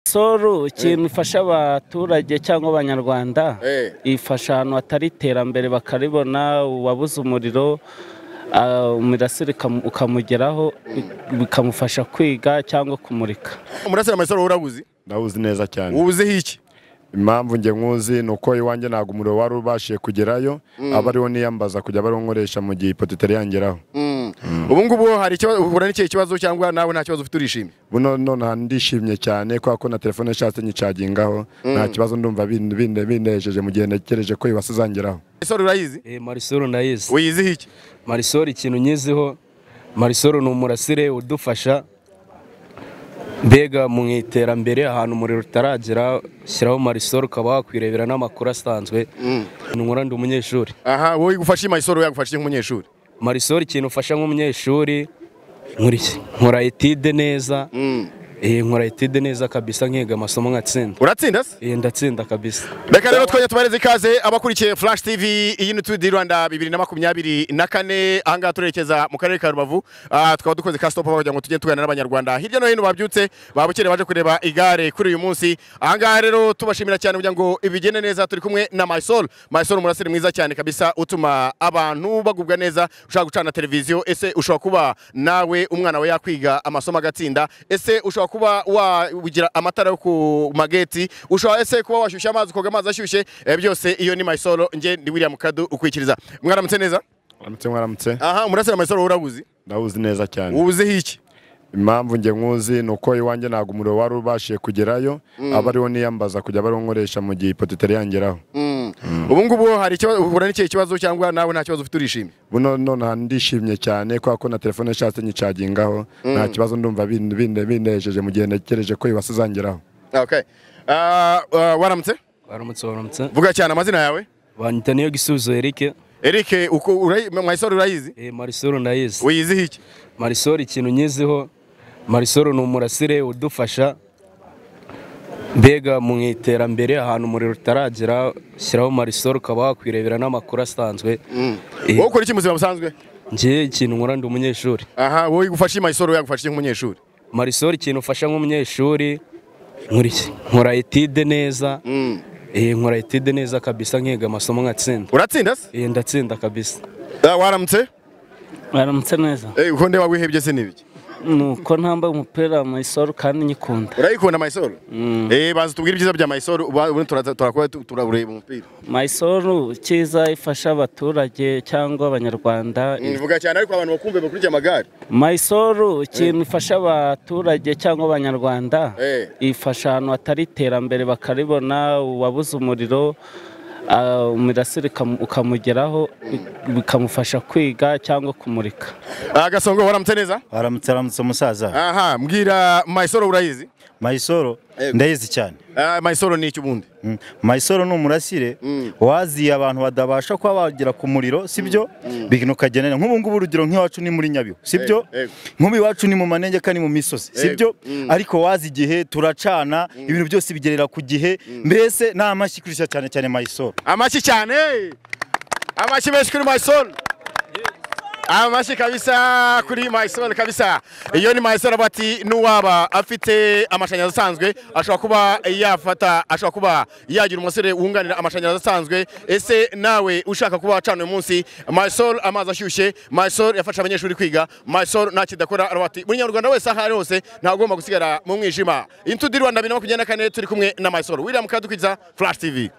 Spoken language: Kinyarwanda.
soru ikintu ifasha abaturage cyangwa abanyarwanda Eh. ifasha ahantu hatari iterambere bakaribona uwabuze umuriro ah, umurasire ukam- ukamugeraho bikamufasha kwiga cyangwa kumurika umurasire amasaro urawuzi ndawuzi neza cyane uwuziho iki impamvu njye nkuzi ni uko iwanjye ntabwo umuriro wari ubashije kugerayo aba ariwo niyambaza kujya bariwo nkoresha mu gihe ipoto itari yangeraho ubu ngubu hari ikibazo uhura n'ikihe kibazo cyangwa nawe nta kibazo ufite urishimye buno nonaha ndishimye cyane kubera ko na telefone nshatse nyicagingaho nta kibazo ndumva bin- bin- binejeje mu gihe ntegereje ko ibasi izangeraho isaro urayizi marisoro ndayizi uyiziho iki marisoro ikintu nyiziho marisoro ni umurasire udufasha mbega mu iterambere ahantu umuriro utaragera shyiraho marisoro ukaba wakwirebera n'amakuru asanzwe nkora ndi umunyeshuri aha wowe igufasha imasoro yagufasha iki nk'umunyeshuri marisoro ikintu ufasha nk'umunyeshuri nkora iki? nkora etide neza Eh, nkora etide neza kabisa nkiga amasomo nkatsinda uratsinda se Eh, ndatsinda kabisa reka rero twajya tubareze ikaze abakurikiye flash tv iyi ni tudi rwanda bibiri na makumyabiri na kane ahangaha turerekeza mu karere ka rubavu Ah, tukaba dukoze ka stop aho kugira ngo tujye tuganira n'abanyarwanda hirya no hino babyutse babukereye baje kureba igare kuri uyu munsi ahangaha rero tubashimira cyane kugira ngo ibigende neza turi kumwe na mysol mysol umurasire mwiza cyane kabisa utuma abantu bagubwa neza ushobora gucana televiziyo ese ushobora kuba nawe umwana we yakwiga amasomo agatsinda ese ushobora kuba wagira amatara yo ku mageti ushobora ese kuba washyushya amazi ukoga amazi ashyushye eh, byose iyo ni mysol nge ndi william kadu ukwikiriza mwaramutse neza mwaramutse mwaramutse aha umurasire mysol urawuzi ndawuzi neza cyane uwuziho iki impamvu njye nkuzi ni uko iwanjye ntabwo umuriro wari ubashije kugerayo aba ariwo niyambaza kujya bariwo nkoresha mu gihe ipoto itari yangeraho ubu ngubu hari ikibazo uhura n'ikihe kibazo cyangwa nawe nta kibazo ufite urishimye buno nonaha ndishimye cyane kubera ko na telefone nshatse nyicagingaho nta kibazo ndumva bin- bin- binejeje mu gihe ntegereje ko ibasi izangeraho okay. Ah, ah, waramutse baramutse baramutse vuga cyane amazina yawe banyita niyo gisubizo erike eric uko urayi- mwaisoro urayizi Eh, marisoro ndayizi uyiziho iki marisoro ikintu nyiziho marisoro ni umurasire udufasha mbega mu iterambere ahantu umuriro utaragera shyiraho marisoro ukaba wakwirebera n'amakuru asanzwe Eh, wowe ukora iki mu buzima busanzwe njye ikintu nkora ndi umunyeshuri aha wowe igufasha imaisoro yagufasha iki nk'umunyeshuri marisoro ikintu ufasha nk'umunyeshuri nkora iki? nkora etide neza Eh, nkora etide neza kabisa nkiga amasomo nkatsinda uratsinda se Eh, ndatsinda kabisa Ah, waramutse baramutse neza Eh, uko ndeba wihebye se n'ibiki ni uko ntambaye umupira wa mayisoru kandi nyikunda urayikunda maisoro eh baza tubwire ibyiza bya maisoro ubu turaza- turakuba tu- turareba umupira mayisoru cyiza ifasha abaturage cyangwa abanyarwanda mvuga cyane ariko abantu bakumve bakurikiye amagare mayisoru ikintu ifasha abaturage cyangwa abanyarwanda Eh. ifasha ahantu hatari iterambere bakaribona uwabuze umuriro ah, umurasire ukam- ukamugeraho bi- bikamufasha kwiga cyangwa kumurika Ah, gasongo waramutse neza Aramutse aramutse umusaza aha mbwira maisoro urayizi Maisoro Yego. ndayizi cyane Ah, maisoro ni iki ubundi Mm. Maisoro ni umurasire waziye abantu badabasha kuba bagera ku muriro sibyo bigino kagenera nk'ubu ngubu urugero nk'iwacu ni muri Nyabihu sibyo Yego, yego. nk'ubu iwacu ni mu manegeka ni mu misozi sibyo ariko wazi igihe turacana ibintu byose bigerera ku gihe mbese nta mashyi kurishya cyane cyane Maisoro amashyi cyane amashyi menshi kuri mayisoru amashyi kabisa kuri mayisoru kabisa iyo ni mayisoru aba ati n'uwaba afite amashanyarazi asanzwe ashobora kuba yafata ashobora kuba yagira umusore wunganira amashanyarazi asanzwe ese nawe ushaka kuba wacana uyu munsi mayisoru amazi ashyushye mayisoru yafasha abanyeshuri kwiga mayisoru nta kidakora aravuga ati buri nyarwanda wese aho ari hose ntabwo ugomba gusigara mu mwijima intu di rwanda bibiri na makumyabiri na kane turi kumwe na mayisoru william kadukwiza flash tv